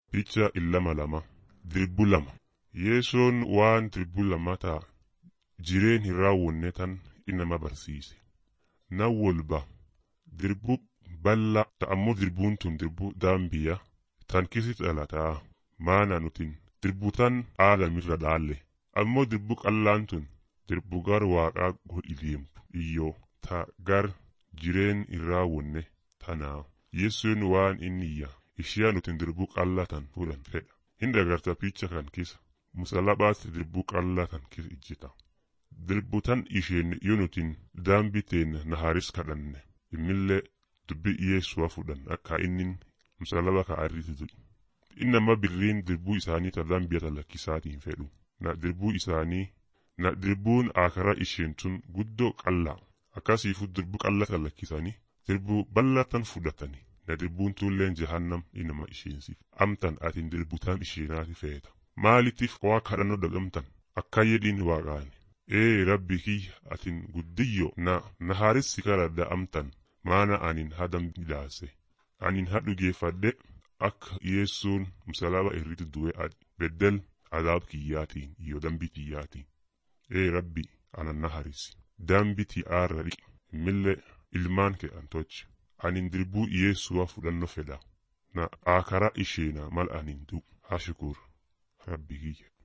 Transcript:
Picha illama lama dirbu lama yeesoon waan dirbu lama ta'a jireen hin raawwanne tan inama barsiise nan wolba dirbu balla ta'ammoo dirbuun tun dirbu daambiya tan kisit dhalataa maana nutin dirbu tan aadamirra dhaalle ammoo dirbu qallaan tun dirbu gar waaqaa godhi deemtu iyyoo ta gar jireen hin raawwanne tanaa yeessoon waan inniyya ishee nutin dirbu qallaa tan fuudhan fedha hin dagarta picha kan kisa musalabaatti dirbu qallaa kan kisa ijjita dirbu tan isheen yoo nutin daambiteen naharis kadhanne immillee dubbi yeessuwa fudhan akka innin musalaba ka arriti du'i innama birriin dirbuu isaanii ta dambiya ta lakkisaatiin fedhu na dirbuu isaanii na dirbuun akara isheen tun guddoo qallaa akkasiifu dirbu qalla ta lakkisanii dirbuu ballatan fudhatanii na dirbuun tulleen jahannam inama isheensiif amtan atin dirbutaan isheenaati feeta maalitif waa kadhannoo dagamtan akka jedhin waaqaani ee rabbi kiyya atin guddiyyo na nahaarissi karadda amtan maana anin hadam midhaase anin hadhu geeffadhe akka yeessuun musalaba irratti du'e beddel adaab kiyyaatiin iyo dambi kiyyaatiin ee rabbi anan naharisi dambi ti'aarra dhiqi immillee ilmaan kee antochi anin dirbuu yeessuwa fudhanno fedha na akara isheena mal anin du hashukur rabbi kiyya